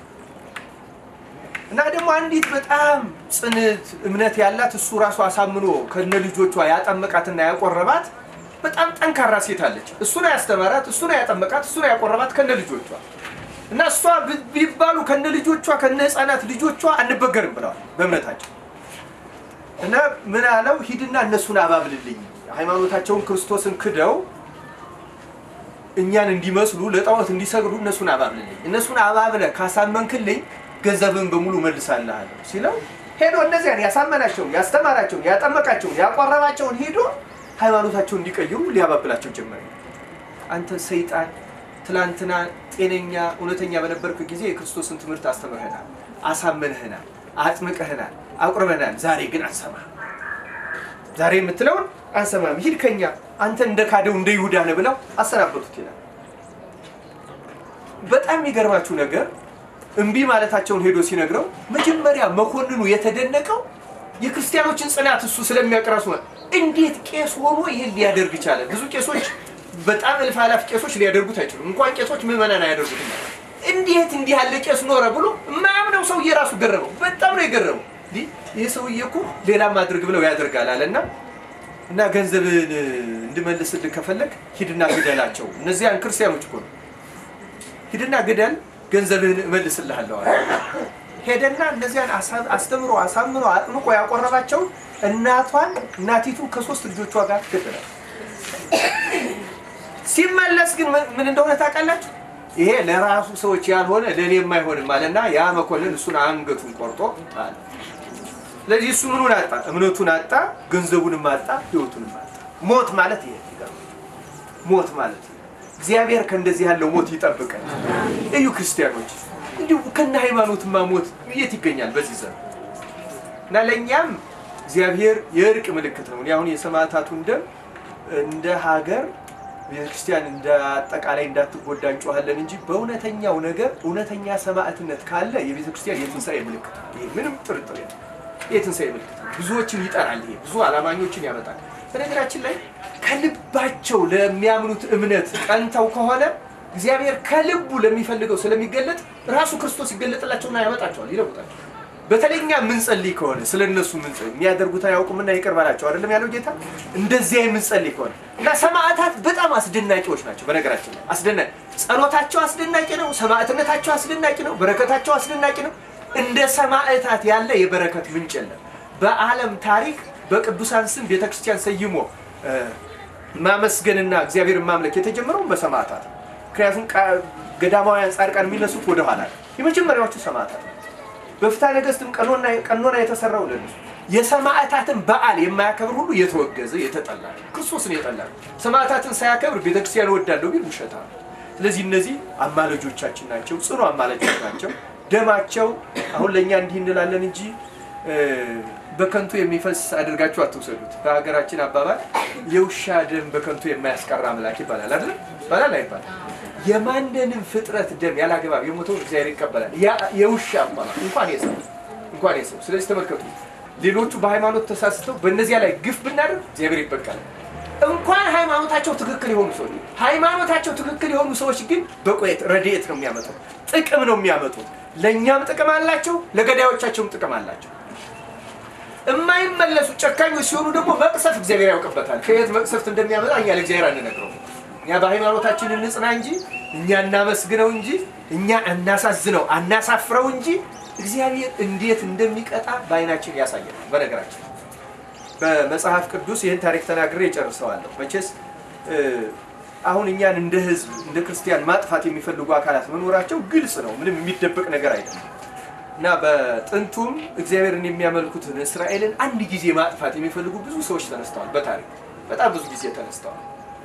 እና ደግሞ አንዲት በጣም ጽንት እምነት ያላት እሱ ራሱ አሳምኖ ከነ ልጆቿ ያጠመቃትና ያቆረባት በጣም ጠንካራ ሴት አለች። እሱ ነው ያስተማራት፣ እሱ ነው ያጠመቃት፣ እሱ ነው ያቆረባት ከነ ልጆቿ እና እሷ ቢባሉ ከነ ልጆቿ ከነ ህፃናት ልጆቿ አንበገርም ብለዋል በእምነታቸው እና ምን አለው ሂድና እነሱን አባብልልኝ ሃይማኖታቸውን ክርስቶስን ክደው እኛን እንዲመስሉ ለጣዖት እንዲሰግዱ እነሱን አባብልልኝ እነሱን አባብለ ካሳመንክልኝ ገንዘብን በሙሉ መልሳለሁ ሲለው ሄዶ እነዚያን ያሳመናቸውን ያስተማራቸውን ያጠመቃቸውን ያቆረባቸውን ሄዶ ሃይማኖታቸውን እንዲቀይሩ ሊያባብላቸው ጀመረ አንተ ሰይጣን ትላንትና ጤነኛ እውነተኛ በነበርክ ጊዜ የክርስቶስን ትምህርት አስተምርህናል አሳምንህናል አጥምቀህናል አቁርበናል ዛሬ ግን አንሰማም ዛሬ የምትለውን አንሰማም ሂድ ከኛ አንተ እንደ ካደው እንደ ይሁዳ ነህ ብለው አሰናበቱት ይላል በጣም የሚገርማችሁ ነገር እምቢ ማለታቸውን ሄዶ ሲነግረው መጀመሪያ መኮንኑ የተደነቀው የክርስቲያኖችን ጽናት እሱ ስለሚያቀራሱ እንዴት ቄስ ሆኖ ይህን ሊያደርግ ይቻላል ብዙ ቄሶች በጣም እልፍ አላፍ ቄሶች ሊያደርጉት አይችሉም እንኳን ቄሶች ምዕመናን አያደርጉትም እንዴት እንዲህ ያለ ቄስ ኖረ ብሎ የማያምነው ሰውዬ ራሱ ገረመው በጣም ነው የገረመው ይህ ሰውዬ እኮ ሌላም አድርግ ብለው ያደርጋል አለና እና ገንዘብን እንድመልስልህ ከፈለግ ሂድና ግደላቸው እነዚያን ክርስቲያኖች እኮ ነው ሂድና ግደል ገንዘብህን እመልስልሃለሁ አለ ሄደና እነዚያን አስተምሮ አሳምኖ አጥምቆ ያቆረባቸውን እናቷን እናቲቱ ከሶስት ልጆቿ ጋር ገደላል ሲመለስ ግን ምን እንደሆነ ታውቃላችሁ ይሄ ለራሱ ሰዎች ያልሆነ ለእኔ የማይሆንም አለና ያ መኮንን እሱን አንገቱን ቆርጦ አለ ስለዚህ እሱ ምኑን አጣ እምነቱን አጣ ገንዘቡንም አጣ ህይወቱንም አጣ ሞት ማለት ይሄ ሞት ማለት እግዚአብሔር ከእንደዚህ ያለው ሞት ይጠብቀን እዩ ክርስቲያኖች እንዲሁ ከነ ሃይማኖትማ ሞት የት ይገኛል በዚህ ዘመን እና ለእኛም እግዚአብሔር የእርቅ ምልክት ነው አሁን የሰማዕታቱን ደም እንደ ሀገር ቤተክርስቲያን እንደ አጠቃላይ እንዳትጎዳ እንጮኋለን እንጂ በእውነተኛው ነገር እውነተኛ ሰማዕትነት ካለ የቤተክርስቲያን የትንሣኤ ምልክት ነው ይሄ ምንም ጥርጥር የለም የትንሣኤ ምልክት ነው ብዙዎችን ይጠራል ይሄ ብዙ አላማኞችን ያመጣል በነገራችን ላይ ከልባቸው ለሚያምኑት እምነት ቀንተው ከሆነ እግዚአብሔር ከልቡ ለሚፈልገው ስለሚገለጥ ራሱ ክርስቶስ ይገለጥላቸውና ያመጣቸዋል ይለውጣቸው በተለይኛ የምንጸልይ ከሆነ ስለ እነሱ ምንጸልይ የሚያደርጉት አያውቁምና ይቅር በላቸው አይደለም ያለው ጌታ እንደዚያ የምንጸልይ ከሆነ እና ሰማዕታት በጣም አስደናቂዎች ናቸው በነገራችን ላይ አስደናቂ ጸሎታቸው አስደናቂ ነው ሰማዕትነታቸው አስደናቂ ነው በረከታቸው አስደናቂ ነው እንደ ሰማዕታት ያለ የበረከት ምንጭ የለም በአለም ታሪክ በቅዱሳን ስም ቤተክርስቲያን ሰይሞ ማመስገንና እግዚአብሔርን ማምለክ የተጀመረው በሰማዕታት ምክንያቱም ገዳማውያን ጻድቃን የሚነሱት ወደኋላ የመጀመሪያዎቹ ሰማዕታት በፍትሐ ነገሥትም ቀኖና የተሰራው ለነሱ የሰማዕታትን በዓል የማያከብር ሁሉ የተወገዘ የተጠላ ክርስቶስን የጠላ ሰማዕታትን ሳያከብር ቤተክርስቲያን እወዳለሁ ቢል ውሸታ ነው ስለዚህ እነዚህ አማለጆቻችን ናቸው ጽኑ አማለጆች ናቸው ደማቸው አሁን ለእኛ እንዲህ እንላለን እንጂ በከንቱ የሚፈስ አድርጋችሁ አትውሰዱት በሀገራችን አባባል የውሻ ደም በከንቱ የማያስቀራ አምላክ ይባላል አይደል ይባላል አይባል የማንንም ፍጥረት ደም ያላገባብ የሞተው እግዚአብሔር ይቀበላል የውሻ አባባል እንኳን የሰው እንኳን የሰው። ስለዚህ ተመልከቱ፣ ሌሎቹ በሃይማኖት ተሳስተው በእነዚያ ላይ ግፍ ብናደርግ እግዚአብሔር ይበቃል። እንኳን ሃይማኖታቸው ትክክል የሆኑ ሰዎች ሃይማኖታቸው ትክክል የሆኑ ሰዎች ግን በቆየት ረድኤት ነው የሚያመጡት፣ ጥቅም ነው የሚያመጡት። ለእኛም ጥቅም አላቸው፣ ለገዳዮቻቸውም ጥቅም አላቸው። የማይመለሱ ጨካኞች ሲሆኑ ደግሞ መቅሰፍት እግዚአብሔር ያውቅበታል። ከየት መቅሰፍት እንደሚያመጣ እኛ ለእግዚአብሔር አንነግረው። እኛ በሃይማኖታችን እንጽና እንጂ እኛ እናመስግነው እንጂ እኛ እናሳዝነው አናሳፍረው እንጂ እግዚአብሔር እንዴት እንደሚቀጣ በዓይናችን ያሳያል። በነገራችን በመጽሐፍ ቅዱስ ይህን ታሪክ ተናግሬ እጨርሰዋለሁ። መቼስ አሁን እኛን እንደ ሕዝብ እንደ ክርስቲያን ማጥፋት የሚፈልጉ አካላት መኖራቸው ግልጽ ነው። ምንም የሚደበቅ ነገር አይደለም። እና በጥንቱም እግዚአብሔርን የሚያመልኩትን እስራኤልን አንድ ጊዜ ማጥፋት የሚፈልጉ ብዙ ሰዎች ተነስተዋል። በታሪክ በጣም ብዙ ጊዜ ተነስተዋል።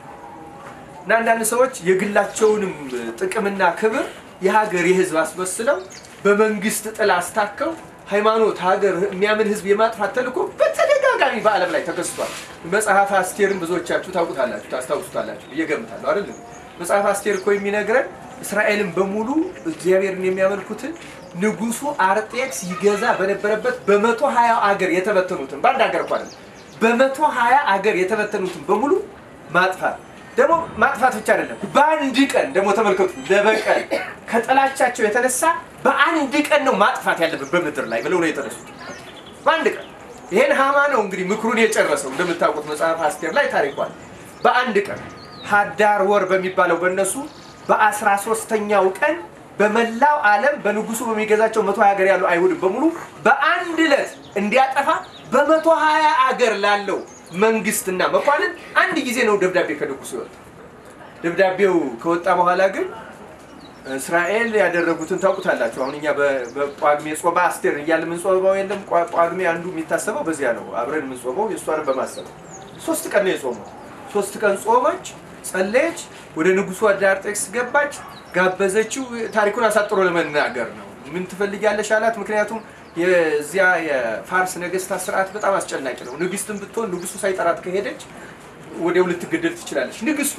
እና አንዳንድ ሰዎች የግላቸውንም ጥቅምና ክብር የሀገር የህዝብ አስመስለው በመንግስት ጥላ አስታከው ሃይማኖት፣ ሀገር የሚያምን ህዝብ የማጥፋት ተልእኮ በተደጋጋሚ በዓለም ላይ ተከስቷል። መጽሐፍ አስቴርን ብዙዎቻችሁ ታውቁታላችሁ፣ ታስታውሱታላችሁ ብዬ እገምታለሁ። አይደለም መጽሐፍ አስቴር እኮ የሚነግረን እስራኤልን በሙሉ እግዚአብሔርን የሚያመልኩትን ንጉሱ አርጤክስ ይገዛ በነበረበት በመቶ ሀያ አገር የተበተኑትን በአንድ ሀገር እኮ አይደለም በመቶ ሀያ አገር የተበተኑትን በሙሉ ማጥፋት ደግሞ ማጥፋት ብቻ አይደለም፣ በአንድ ቀን ደግሞ ተመልከቱ፣ ለበቀል ከጥላቻቸው የተነሳ በአንድ ቀን ነው ማጥፋት ያለብን በምድር ላይ ብለው ነው የተነሱት። በአንድ ቀን ይሄን ሃማ ነው እንግዲህ ምክሩን የጨረሰው። እንደምታውቁት መጽሐፍ አስቴር ላይ ታሪኳል። በአንድ ቀን ሀዳር ወር በሚባለው በእነሱ በአስራ ሶስተኛው ቀን በመላው ዓለም በንጉሱ በሚገዛቸው መቶ ሀያ ሀገር ያሉ አይሁድን በሙሉ በአንድ ዕለት እንዲያጠፋ በመቶ ሀያ አገር ላለው መንግስትና መኳንን አንድ ጊዜ ነው ደብዳቤ ከንጉሱ ይወጣ። ደብዳቤው ከወጣ በኋላ ግን እስራኤል ያደረጉትን ታውቁታላችሁ። አሁን እኛ በጳጉሜ ጾመ አስቴር እያለ የምንጾመው የለም። ጳጉሜ አንዱ የሚታሰበው በዚያ ነው። አብረን የምንጾመው የእሷንም በማሰብ ሶስት ቀን ነው የጾመው። ሶስት ቀን ጾመች፣ ጸለየች፣ ወደ ንጉሱ አርጤክስስ ገባች፣ ጋበዘችው። ታሪኩን አሳጥሮ ለመናገር ነው። ምን ትፈልጊያለሽ አላት። ምክንያቱም የዚያ የፋርስ ነገስታት ስርዓት በጣም አስጨናቂ ነው። ንግስትን ብትሆን ንጉሱ ሳይጠራት ከሄደች ወዲያው ልትገደል ትችላለች። ንግስቷ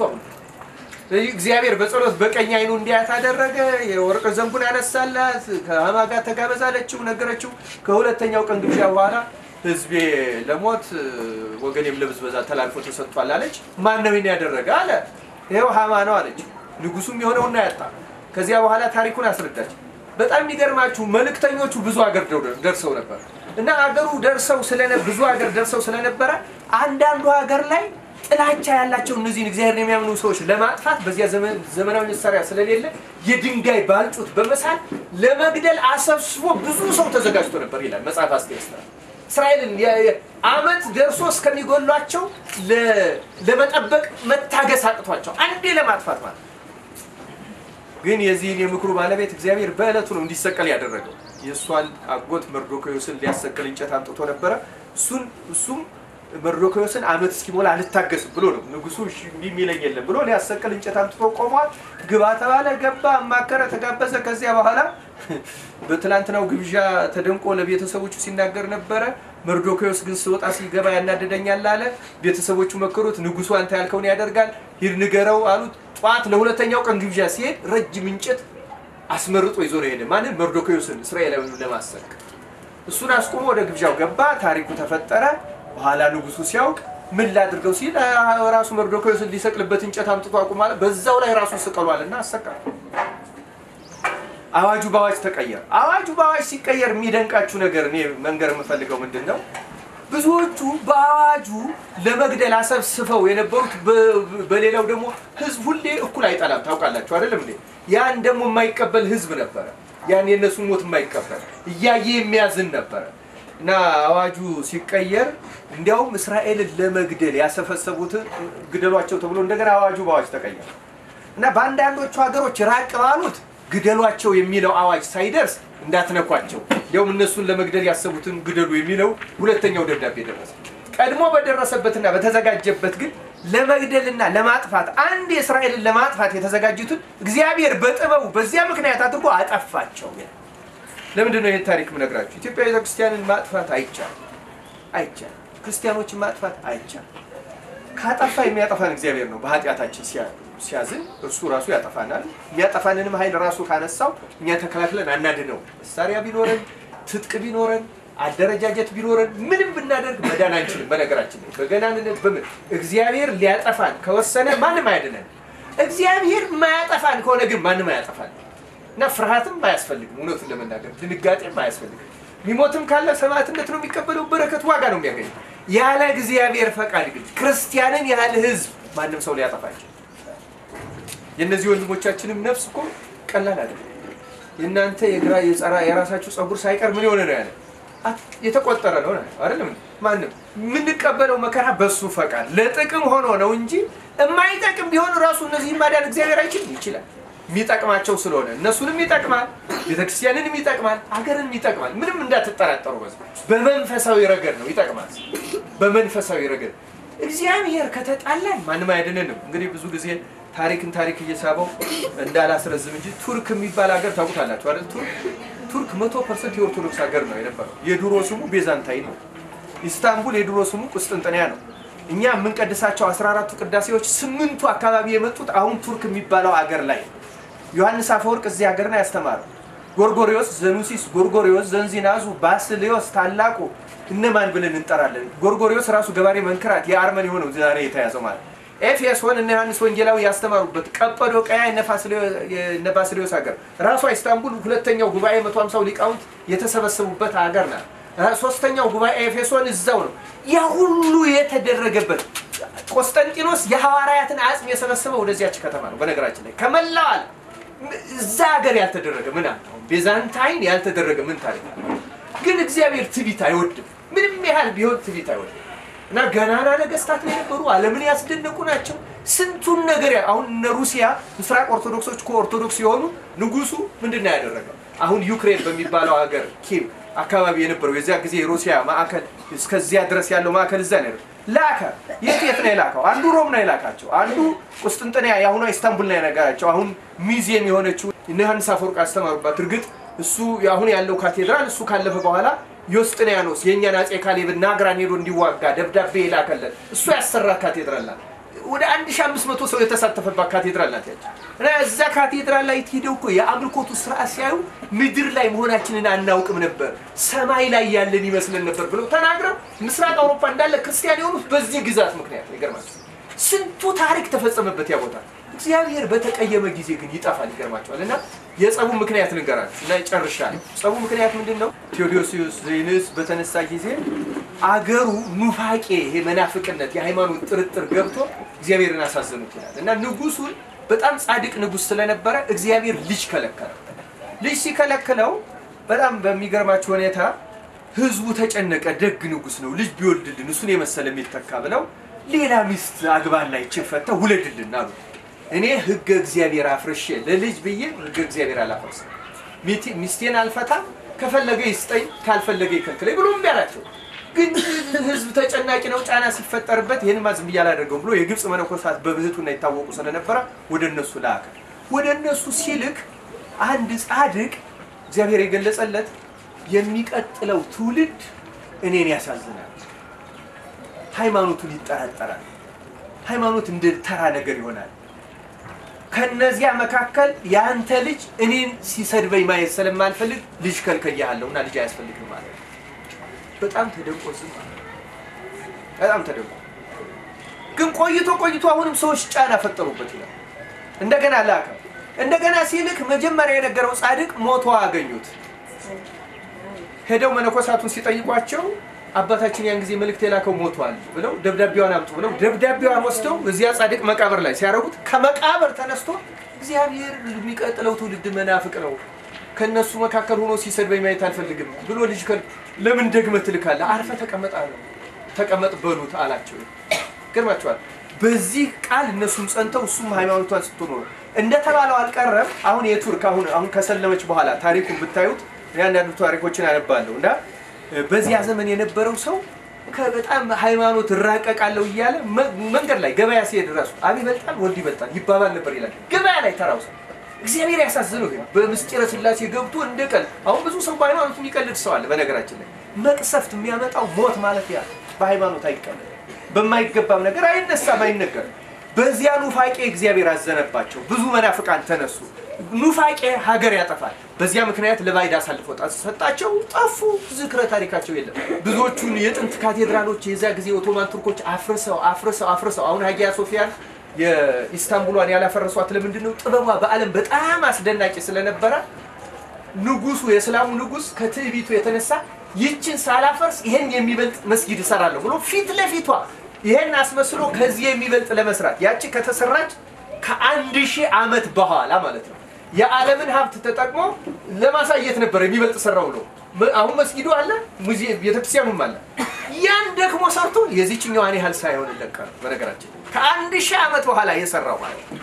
እግዚአብሔር በጸሎት በቀኝ አይኑ እንዲያት አደረገ። የወርቅ ዘንጉን ያነሳላት ከሃማ ጋር ተጋበዛለችው፣ ነገረችው። ከሁለተኛው ቀን ግብዣ በኋላ ህዝቤ ለሞት ወገኔም ለብዝበዛ ተላልፎ ተሰጥቷል አለች። ማን ነው ይሄን ያደረገ አለ። ይኸው ሃማ ነው አለች። ንጉሱም የሆነውና ያጣ። ከዚያ በኋላ ታሪኩን አስረዳች። በጣም የሚገርማችሁ መልእክተኞቹ ብዙ ሀገር ደርሰው ነበር እና አገሩ ደርሰው ስለነ ብዙ ሀገር ደርሰው ስለነበረ አንዳንዱ ሀገር ላይ ጥላቻ ያላቸው እነዚህን እግዚአብሔርን የሚያምኑ ሰዎች ለማጥፋት በዚያ ዘመናዊ መሳሪያ ስለሌለ የድንጋይ ባልጩት በመሳል ለመግደል አሰብስቦ ብዙ ሰው ተዘጋጅቶ ነበር ይላል መጽሐፍ አስቴር። እስራኤልን አመት ደርሶ እስከሚጎሏቸው ለመጠበቅ መታገስ አቅቷቸው አንዴ ለማጥፋት ማለት ግን የዚህን የምክሩ ባለቤት እግዚአብሔር በዕለቱ ነው እንዲሰቀል ያደረገው። የእሷን አጎት መርዶክዮስን ሊያሰቅል እንጨት አምጥቶ ነበረ። እሱን እሱም መርዶክዮስን አመት እስኪሞላ አልታገስም ብሎ ነው ንጉሱ የሚለኝ የለም ብሎ ሊያሰቅል እንጨት አምጥቶ ቆሟል። ግባ ተባለ፣ ገባ፣ አማከረ፣ ተጋበዘ። ከዚያ በኋላ በትላንትናው ግብዣ ተደንቆ ለቤተሰቦቹ ሲናገር ነበረ። መርዶክዮስ ግን ስወጣ ሲገባ ያናደደኛል አለ። ቤተሰቦቹ መከሩት። ንጉሱ አንተ ያልከውን ያደርጋል፣ ሂድ ንገረው አሉት። ጠዋት ለሁለተኛው ቀን ግብዣ ሲሄድ ረጅም እንጨት አስመርጦ ይዞ ነው ሄደ። ማንን? መርዶክዮስን እስራኤላዊውን ለማሰቅ እሱን አስቆሞ ወደ ግብዣው ገባ። ታሪኩ ተፈጠረ። በኋላ ንጉሱ ሲያውቅ ምን ላድርገው ሲል ራሱ መርዶክዮስን ሊሰቅልበት እንጨት አምጥቶ አቁሟል። በዛው ላይ ራሱ ስቀሏል እና አሰቃል። አዋጁ በአዋጅ ተቀየረ። አዋጁ በአዋጅ ሲቀየር የሚደንቃችሁ ነገር እኔ መንገር የምፈልገው ምንድን ነው? ብዙዎቹ በአዋጁ ለመግደል አሰብስበው የነበሩት በሌላው ደግሞ ህዝብ ሁሌ እኩል አይጠላም። ታውቃላችሁ አይደለም እንዴ? ያን ደግሞ የማይቀበል ህዝብ ነበረ። ያን የእነሱን ሞት የማይቀበል እያየ የሚያዝን ነበረ እና አዋጁ ሲቀየር እንዲያውም እስራኤልን ለመግደል ያሰፈሰቡትን ግደሏቸው ተብሎ እንደገና አዋጁ በአዋጅ ተቀየረ እና በአንዳንዶቹ ሀገሮች ራቅ ባሉት ግደሏቸው የሚለው አዋጅ ሳይደርስ እንዳትነኳቸው እንዲያውም እነሱን ለመግደል ያሰቡትን ግደሉ የሚለው ሁለተኛው ደብዳቤ ደረሰ። ቀድሞ በደረሰበትና በተዘጋጀበት ግን ለመግደልና ለማጥፋት አንድ የእስራኤልን ለማጥፋት የተዘጋጁትን እግዚአብሔር በጥበቡ በዚያ ምክንያት አድርጎ አጠፋቸው። ለምንድን ነው ይህን ታሪክ ምነግራችሁ? ኢትዮጵያ ቤተክርስቲያንን ማጥፋት አይቻልም፣ አይቻልም። ክርስቲያኖችን ማጥፋት አይቻልም። ካጠፋ የሚያጠፋን እግዚአብሔር ነው። በኃጢአታችን ሲያዝን እርሱ ራሱ ያጠፋናል። የሚያጠፋንንም ኃይል ራሱ ካነሳው እኛ ተከላክለን አናድነው። መሳሪያ ቢኖረን ትጥቅ ቢኖረን አደረጃጀት ቢኖረን ምንም ብናደርግ መዳን አንችልም። በነገራችን ላይ በገናንነት በምን እግዚአብሔር ሊያጠፋን ከወሰነ ማንም አያድነን። እግዚአብሔር ማያጠፋን ከሆነ ግን ማንም አያጠፋን እና ፍርሃትም አያስፈልግም። እውነቱን ለመናገር ድንጋጤም አያስፈልግም። ሚሞትም ካለ ሰማዕትነት ነው የሚቀበለው፣ በረከት ዋጋ ነው የሚያገኘው። ያለ እግዚአብሔር ፈቃድ ግን ክርስቲያንን ያህል ሕዝብ ማንም ሰው ሊያጠፋቸው የእነዚህ ወንድሞቻችንም ነፍስ እኮ ቀላል አይደለም። የእናንተ የግራ የጸራ የራሳችሁ ጸጉር ሳይቀር ምን የሆነ ነው ያለ የተቆጠረ ነው አይደለም። ማንም የምንቀበለው መከራ በሱ ፈቃድ ለጥቅም ሆኖ ነው እንጂ የማይጠቅም ቢሆን ራሱ እነዚህ ማዳን እግዚአብሔር አይችልም። ይችላል የሚጠቅማቸው ስለሆነ እነሱንም ይጠቅማል፣ ቤተክርስቲያንንም ይጠቅማል፣ ሀገርንም ይጠቅማል። ምንም እንዳትጠራጠሩ። በዚህ በመንፈሳዊ ረገድ ነው ይጠቅማል። በመንፈሳዊ ረገድ እግዚአብሔር ከተጣላን ማንም አይድንንም። እንግዲህ ብዙ ጊዜ ታሪክን ታሪክ እየሳበው እንዳላስረዝም እንጂ ቱርክ የሚባል ሀገር ታውቁታላችሁ አይደል? ቱርክ ቱርክ መቶ ፐርሰንት የኦርቶዶክስ ሀገር ነው የነበረው። የድሮ ስሙ ቤዛንታይ ነው። ኢስታንቡል የድሮ ስሙ ቁስጥንጥንያ ነው። እኛ የምንቀድሳቸው 14ቱ ቅዳሴዎች ስምንቱ አካባቢ የመጡት አሁን ቱርክ የሚባለው ሀገር ላይ ነው። ዮሐንስ አፈወርቅ እዚህ ሀገር ነው ያስተማረው። ጎርጎሪዮስ ዘኑሲስ፣ ጎርጎሪዮስ ዘንዚናዙ፣ ባስሌዮስ ታላቁ እነማን ብለን እንጠራለን? ጎርጎሪዮስ ራሱ ገባሬ መንክራት የአርመን የሆነው ዛሬ የተያዘው ማለት ኤፌሶን እነ ዮሐንስ ወንጌላዊ ያስተማሩበት ቀጰዶቅያ እነ ባስሌዮስ ሀገር ራሷ ኢስታንቡል ሁለተኛው ጉባኤ መቶ ሃምሳው ሊቃውንት የተሰበሰቡበት ሀገር ናት። ሶስተኛው ጉባኤ ኤፌሶን እዛው ነው። ያ ሁሉ የተደረገበት ቆስጠንጢኖስ የሐዋርያትን አጽም የሰበሰበው ወደዚያች ከተማ ነው። በነገራችን ላይ ከመላው ዓለም እዛ ሀገር ያልተደረገ ምን አለ? ቤዛንታይን ያልተደረገ ምን ታሪክ አለ? ግን እግዚአብሔር ትቢት አይወድም። ምንም ያህል ቢሆን ትቢት አይወድም። እና ገናና ነገስታት ነው የነበሩ፣ ዓለምን ያስደነቁ ናቸው። ስንቱን ነገር አሁን እነ ሩሲያ ምስራቅ ኦርቶዶክሶች እኮ ኦርቶዶክስ የሆኑ ንጉሱ ምንድን ነው ያደረገው? አሁን ዩክሬን በሚባለው ሀገር ኪም አካባቢ የነበረው የዚያ ጊዜ የሩሲያ ማዕከል እስከዚያ ድረስ ያለው ማዕከል እዛ ነው ላከ። የት የት ነው የላከው? አንዱ ሮም ነው የላካቸው፣ አንዱ ቁስጥንጥንያ የአሁኗ ኢስታንቡል ነው የነገራቸው። አሁን ሚዚየም የሆነችው እነ ዮሐንስ አፈወርቅ ያስተማሩባት። እርግጥ እሱ አሁን ያለው ካቴድራል እሱ ካለፈ በኋላ ዮስጥንያኖስ የእኛን አፄ ካሌብን ናግራን ሄዶ እንዲዋጋ ደብዳቤ የላከለት እሱ ያሰራት ካቴድራል ናት። ወደ 1500 ሰው የተሳተፈባት ካቴድራል ናት ያች እና እዛ ካቴድራል ላይ ሄደው እኮ የአምልኮቱ ስርዓት ሲያዩ ምድር ላይ መሆናችንን አናውቅም ነበር፣ ሰማይ ላይ ያለን ይመስለን ነበር ብለው ተናግረው ምስራቅ አውሮፓ እንዳለ ክርስቲያን የሆኑት በዚህ ግዛት ምክንያት ይገርማቸው። ስንቱ ታሪክ ተፈጸመበት ያ ቦታ። እግዚአብሔር በተቀየመ ጊዜ ግን ይጠፋል። ይገርማቸዋል። እና የጸቡ ምክንያት ልንገራችሁ እና ጨርሻለሁ። ጸቡ ምክንያት ምንድን ነው? ቴዎዶሲዮስ ዜንስ በተነሳ ጊዜ አገሩ ኑፋቄ፣ ይሄ መናፍቅነት፣ የሃይማኖት ጥርጥር ገብቶ እግዚአብሔርን አሳዘኑት ይላል እና ንጉሱን በጣም ጻድቅ ንጉስ ስለነበረ እግዚአብሔር ልጅ ከለከለ። ልጅ ሲከለክለው በጣም በሚገርማችሁ ሁኔታ ህዝቡ ተጨነቀ። ደግ ንጉስ ነው፣ ልጅ ቢወልድልን እሱን የመሰለ የሚተካ ብለው ሌላ ሚስት አግባና ይችን ፈታ ውለድልን አሉ። እኔ ህገ እግዚአብሔር አፍርሼ ለልጅ ብዬ ህገ እግዚአብሔር አላፈርስም። ሚስቴን አልፈታም፣ ከፈለገ ይስጠኝ፣ ካልፈለገ ይከልክለኝ ብሎ እምቢ አላቸው። ግን ህዝብ ተጨናቂ ነው፣ ጫና ሲፈጠርበት ይህን ዝም ብዬ አላደርገውም ብሎ የግብፅ መነኮሳት በብህቱና ይታወቁ ስለነበረ ወደ እነሱ ላከ። ወደ እነሱ ሲልክ አንድ ጻድቅ እግዚአብሔር የገለጸለት የሚቀጥለው ትውልድ እኔን ያሳዝናል፣ ሃይማኖቱን ይጠራጠራል፣ ሃይማኖት እንደ ተራ ነገር ይሆናል ከነዚያ መካከል የአንተ ልጅ እኔን ሲሰድበኝ ማየት ስለማልፈልግ ልጅ ከልከያለሁ እና ልጅ አያስፈልግም ማለት ነው። በጣም ተደንቆ ዝም አለ። በጣም ተደንቆ ግን ቆይቶ ቆይቶ አሁንም ሰዎች ጫና ፈጠሩበት ይላል። እንደገና ላከ። እንደገና ሲልክ መጀመሪያ የነገረው ጻድቅ ሞቶ አገኙት። ሄደው መነኮሳቱን ሲጠይቋቸው አባታችን ያን ጊዜ መልእክት የላከው ሞቷል ብለው ደብዳቤዋን አምጡ ብለው ደብዳቤዋን ወስደው እዚያ ጻድቅ መቃብር ላይ ሲያደርጉት ከመቃብር ተነስቶ እግዚአብሔር የሚቀጥለው ትውልድ መናፍቅ ነው፣ ከእነሱ መካከል ሆኖ ሲሰድበኝ ማየት አልፈልግም ብሎ ልጅ ለምን ደግመህ ትልካለህ? አርፈ ተቀመጥ አለው። ተቀመጥ በሉት አላቸው። ገርማቸዋል። በዚህ ቃል እነሱም ጸንተው እሱም ሃይማኖቷን ስትኖር እንደተባለው አልቀረም። አሁን የቱርክ አሁን አሁን ከሰለመች በኋላ ታሪኩን ብታዩት አንዳንዱ ታሪኮችን አነባለሁ እና በዚያ ዘመን የነበረው ሰው በጣም ሃይማኖት እራቀቃለሁ እያለ መንገድ ላይ ገበያ ሲሄድ ራሱ አብ ይበልጣል ወልድ ይበልጣል ይባባል ነበር ይላል። ገበያ ላይ ተራው ሰው እግዚአብሔር ያሳዝነው ግን በምስጢረ ሥላሴ ገብቶ እንደ ቀልድ አሁን ብዙ ሰው በሃይማኖቱ የሚቀልድ ሰው አለ። በነገራችን ላይ መቅሰፍት የሚያመጣው ሞት ማለት ያ በሃይማኖት አይቀልድ፣ በማይገባም ነገር አይነሳም፣ አይነገርም። በዚያ ኑፋቄ እግዚአብሔር አዘነባቸው። ብዙ መናፍቃን ተነሱ። ኑፋቄ ሀገር ያጠፋል። በዚያ ምክንያት ለባዕድ አሳልፎ ሰጣቸው፣ ጠፉ። ዝክረ ታሪካቸው የለም። ብዙዎቹን የጥንት ካቴድራሎች የዚያ ጊዜ ኦቶማን ቱርኮች አፍርሰው አፍርሰው አፍርሰው አሁን ሀጊያ ሶፊያን የኢስታንቡሏን ያላፈረሷት ለምንድን ነው? ጥበቧ በዓለም በጣም አስደናቂ ስለነበረ ንጉሱ የእስላሙ ንጉስ ከትዕቢቱ የተነሳ ይችን ሳላፈርስ ይሄን የሚበልጥ መስጊድ እሰራለሁ ብሎ ፊት ለፊቷ ይሄን አስመስሎ ከዚህ የሚበልጥ ለመስራት ያቺ ከተሰራች ከአንድ ሺህ ዓመት በኋላ ማለት ነው የዓለምን ሀብት ተጠቅሞ ለማሳየት ነበር የሚበልጥ ሰራው ብሎ አሁን መስጊዱ አለ፣ ሙዚየም ቤተክርስቲያኑም አለ። ያን ደግሞ ሰርቶ የዚችኛዋን ያህል ሳይሆን ለቀር በነገራችን ከአንድ ሺህ ዓመት በኋላ የሰራው ማለት ነው።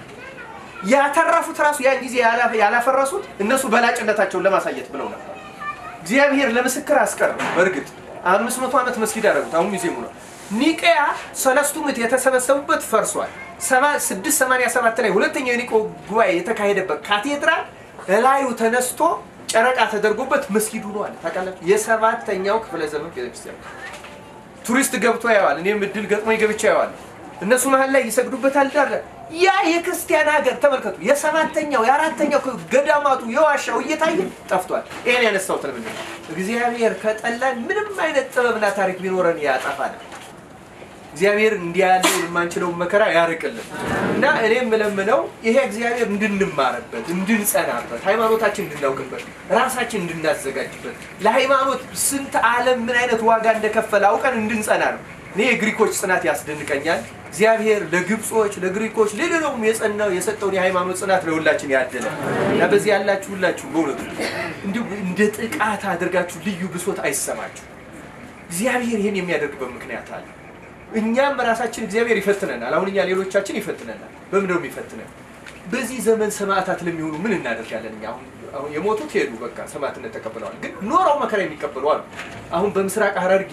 ያተረፉት ራሱ ያን ጊዜ ያላፈረሱት እነሱ በላጭነታቸውን ለማሳየት ብለው ነበር። እግዚአብሔር ለምስክር አስቀር። በእርግጥ አምስት መቶ ዓመት መስጊድ አደረጉት። አሁን ሙዚየሙ ነው። ኒቀያ ሰለስቱ ምዕት የተሰበሰቡበት ፈርሷል። ስድስት ሰማንያ ሰባት ላይ ሁለተኛው የኒቆ ጉባኤ የተካሄደበት ካቴድራል እላዩ ተነስቶ ጨረቃ ተደርጎበት መስጊድ ሆኗል። ታውቃላችሁ፣ የሰባተኛው ክፍለ ዘመን ቤተክርስቲያን ቱሪስት ገብቶ ያየዋል። እኔም እድል ገጥሞኝ ገብቼ ያየዋል። እነሱ መሀል ላይ ይሰግዱበታል። ዳረ ያ የክርስቲያን ሀገር ተመልከቱ። የሰባተኛው የአራተኛው ገዳማቱ የዋሻው እየታየ ጠፍቷል። ይሄን ያነሳሁት ለምንድን ነው? እግዚአብሔር ከጠላን ምንም አይነት ጥበብና ታሪክ ቢኖረን ያጠፋናል። እግዚአብሔር እንዲህ ያለውን የማንችለውን መከራ ያርቅልን እና እኔ የምለምነው ይሄ እግዚአብሔር እንድንማርበት፣ እንድንጸናበት፣ ሃይማኖታችን እንድናውቅበት፣ ራሳችን እንድናዘጋጅበት ለሃይማኖት ስንት ዓለም ምን አይነት ዋጋ እንደከፈለ አውቀን እንድንጸና ነው። እኔ የግሪኮች ጽናት ያስደንቀኛል። እግዚአብሔር ለግብጾች፣ ለግሪኮች፣ ለሌላውም የጸናው የሰጠውን የሃይማኖት ጽናት ለሁላችን ያደለ እና በዚህ ያላችሁ ሁላችሁ በእውነቱ እንዲሁ እንደ ጥቃት አድርጋችሁ ልዩ ብሶት አይሰማችሁ። እግዚአብሔር ይህን የሚያደርግበት ምክንያት አለ። እኛም ራሳችን እግዚአብሔር ይፈትነናል። አሁን እኛ ሌሎቻችን ይፈትነናል። በምን ነው የሚፈትነን? በዚህ ዘመን ሰማዕታት ለሚሆኑ ምን እናደርጋለን? እኛ አሁን አሁን የሞቱት ሄዱ፣ በቃ ሰማዕትነት ተቀብለዋል። ግን ኖረው መከራ የሚቀበሉ አሉ። አሁን በምስራቅ ሐረርጌ፣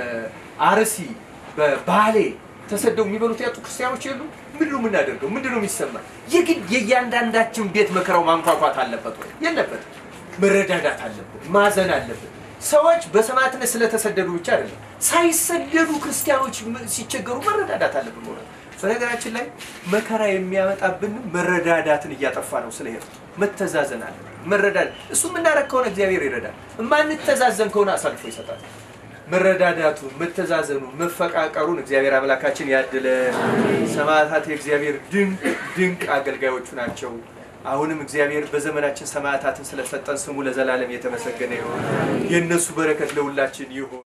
በአርሲ፣ በባሌ ተሰደው የሚበሉት ያጡ ክርስቲያኖች የሉ። ምንድን ነው የምናደርገው? ምንድን ነው የሚሰማን? የግድ የእያንዳንዳችን ቤት መከራው ማንኳኳት አለበት ወይ? የለበትም። መረዳዳት አለበት፣ ማዘን አለበት። ሰዎች በሰማዕትነት ስለተሰደዱ ብቻ አይደለም፣ ሳይሰደዱ ክርስቲያኖች ሲቸገሩ መረዳዳት አለብን። ሆነ በነገራችን ላይ መከራ የሚያመጣብን መረዳዳትን እያጠፋ ነው። ስለሄዱ መተዛዘን አለ መረዳዳት። እሱ የምናደርግ ከሆነ እግዚአብሔር ይረዳል። የማንተዛዘን ከሆነ አሳልፎ ይሰጣል። መረዳዳቱን፣ መተዛዘኑን፣ መፈቃቀሩን እግዚአብሔር አምላካችን ያድለ። ሰማዕታት የእግዚአብሔር ድንቅ ድንቅ አገልጋዮቹ ናቸው። አሁንም እግዚአብሔር በዘመናችን ሰማዕታትን ስለሰጠን ስሙ ለዘላለም የተመሰገነ ይሁን። የእነሱ በረከት ለሁላችን ይሁን።